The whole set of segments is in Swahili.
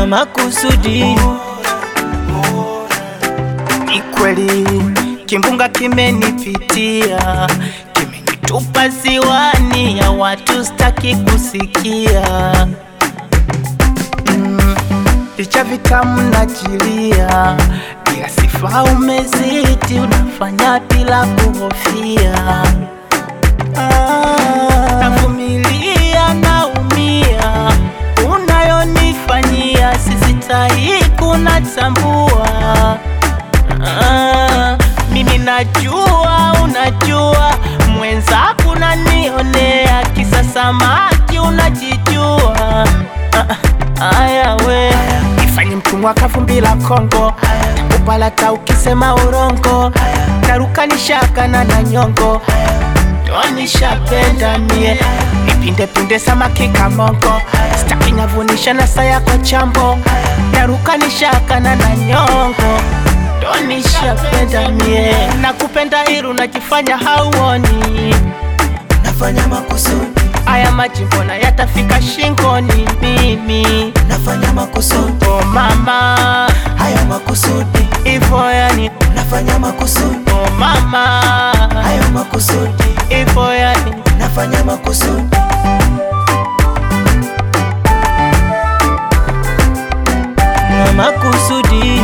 na makusudi. Ni kweli kimbunga kimenipitia, kimenitupa ziwani ya watu staki kusikia. Mm, Vicha vitamu najilia, bila sifa umezidi, unafanya bila kuhofia. Ah, Navumilia, naumia, unayonifanyia sisitahi kunatambua. Ah, mimi najua, unajua mwenzako unanionea, kisa samaki unajijua. Ah, Aya we ifanye mtumwa kavumbi la Kongo, takupalata ukisema urongo, taruka nishakana na nyongo nishapenda mie nipinde pinde samaki kamongo staki nyavunisha na saya kwa chambo naruka nishakana na nyongo ndo nishapenda mie nakupenda iru najifanya hauoni Nafanya makusudi, aya maji mbona yatafika shingoni mimi nafanya makusudi, o mama hayo makusudi, ivo yani nafanya makusudi, o mama hayo makusudi, ivo yani nafanya makusudi. na makusudi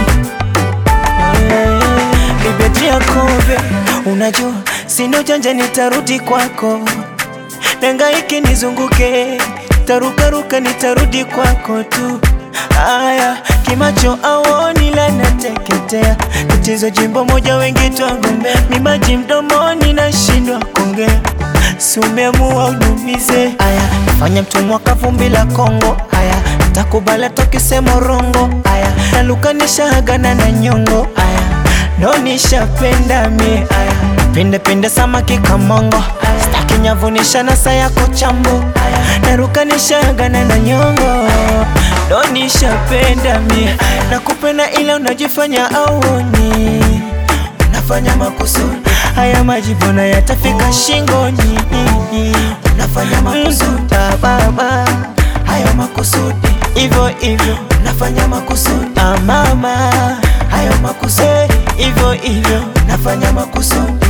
nimetia kombe, unajua sina ujanja, nitarudi kwako, nangaike nizunguke, tarukaruka, nitarudi kwako tu. Aya, kimacho aoni la nateketea, tatizo jimbo moja, wengi twagombea, mimaji mdomoni, nashindwa kuongea, si umeamua unumize. Aya, fanya mtumwa kavumbi la Kongo. Aya, takubala tokisema rongo. Aya, nalukanisha agana na nyongo. Aya, ndo nishapenda mie. Aya, pinde pinde samaki kamongo. Staki nyavunisha na saa yako chambo. Aya, narukanisha agana na nyongo. Ndo nishapenda mie. Nakupenda ila unajifanya auoni unafanya makusudi, haya maji mbona yatafika shingoni? Unafanya makusudi ah, baba, hayo makusudi hivyo hivyo, unafanya makusudi ah, mama, hayo makusudi hivyo hivyo, unafanya makusudi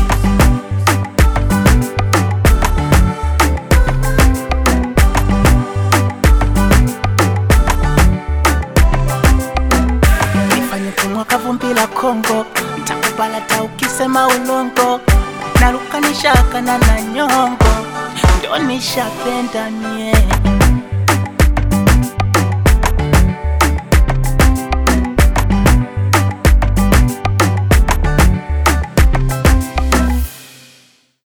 nifanye tumwa kavumbi la Kongo, takupalata ukisema ulongo, naruka nishakana na nyongo, ndo nishapenda mie